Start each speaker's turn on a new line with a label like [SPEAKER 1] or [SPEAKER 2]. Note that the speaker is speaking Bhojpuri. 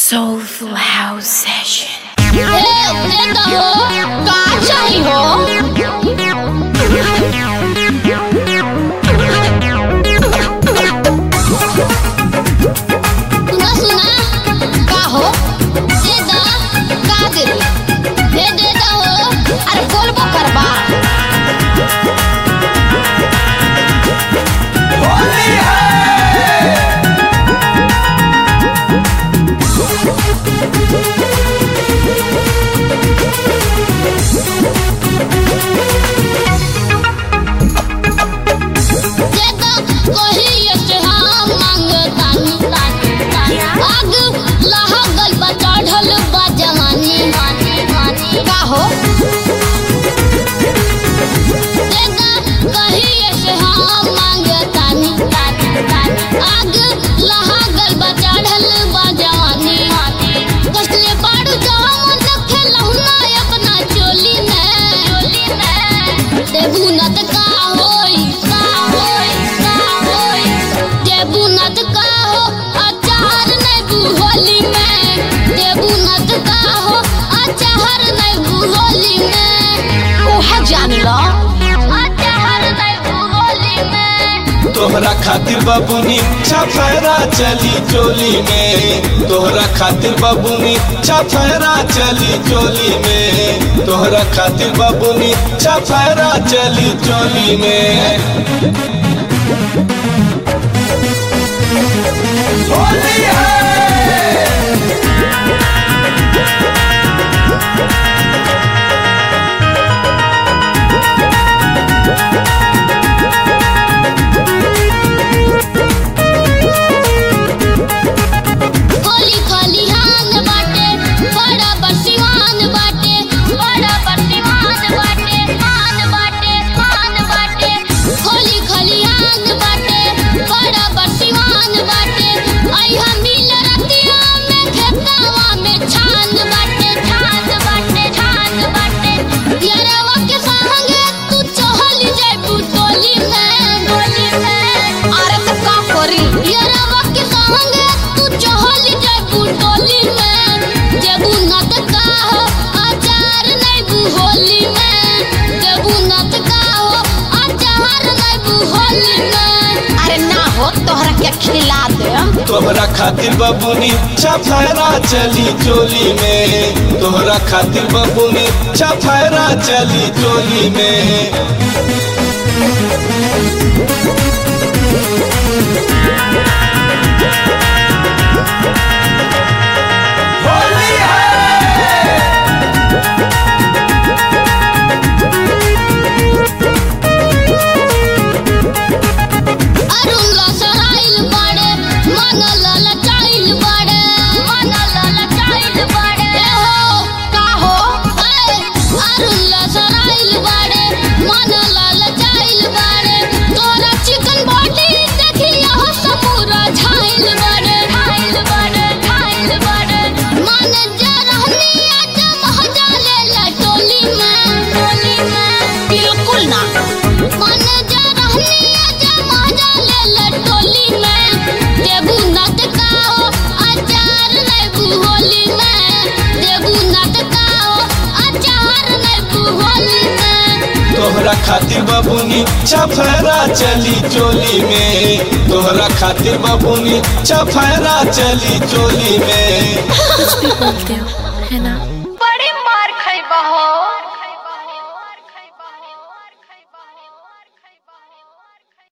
[SPEAKER 1] Soulful House Session.
[SPEAKER 2] दे दो का चाही हो सुना सुना का हो दे दो का दे दे दे दो अरे बोलबो करबा दे दो कहिए से हम मांगतानी आग लहगल बा चढ़ल बा जवानी का हो दे दो कहिए से हम मांगतानी आग लहगल बा चढ़ल बा जवानी कसले बाड़ू जवान रखे लहुना अपना चोली में देबू नत का होई का होई का होई देबू नत का हो अचार नहीं बुहोली में देबू नत का हो अचार नहीं बुहोली में ओहा जान लो अचार नहीं बुहोली में
[SPEAKER 3] तोहरा खातिर बबुनी छफरा चली चोली में तोहरा खातिर बबुनी छफरा चली चोली में तोहरा खातिर बबुनी छफरा चली चोली में होली है
[SPEAKER 2] होली खलिहान बाटे बड़ा बरसिवान बाटे बड़ा बरसिवान बाटे मान बाटे मान बाटे होली खलिहान बाटे बड़ा बरसिवान बाटे आई हम मिल रतिया में खेतवा में छान बाटे छान बाटे छान बाटे यारवा के संगे तू चहल जाबू टोली में टोली में अरे तो का करी यारवा के संगे तू चहल जाबू टोली में जेबू नत का हो अचार नहीं बुहोली में जेबू नत का हो अचार नहीं बुहोली में अरे ना हो तोहरा के खिला दे
[SPEAKER 3] तोहरा खातिर बबुनी छफरा चली चोली में तोहरा खातिर बबुनी छफरा चली चोली में होली है
[SPEAKER 2] अरुण लसराइल बाड़े मन ललचाइल बाड़े मन ललचाइल बाड़े ए हो का हो ए अरुण लसराइल बाड़े मन ललचाइल बाड़े तोरा चिकन बॉडी देखी हो समूरा झाइल बाड़े झाइल बाड़े झाइल बाड़े मन जरहनी आज महजा ले ला टोली में टोली में बिल्कुल ना मन जरहनी आज महजा ले ला टोली में देबू नत का हो अचार नहीं बुहोली में देबू नत का हो अचार नहीं बुहोली में
[SPEAKER 3] तोहरा खातिर बबुनी छफरा चली चोली में तोहरा खातिर बबुनी छफरा चली चोली में
[SPEAKER 1] कुछ भी बोलते हो है ना
[SPEAKER 4] बड़ी मार खइबा हो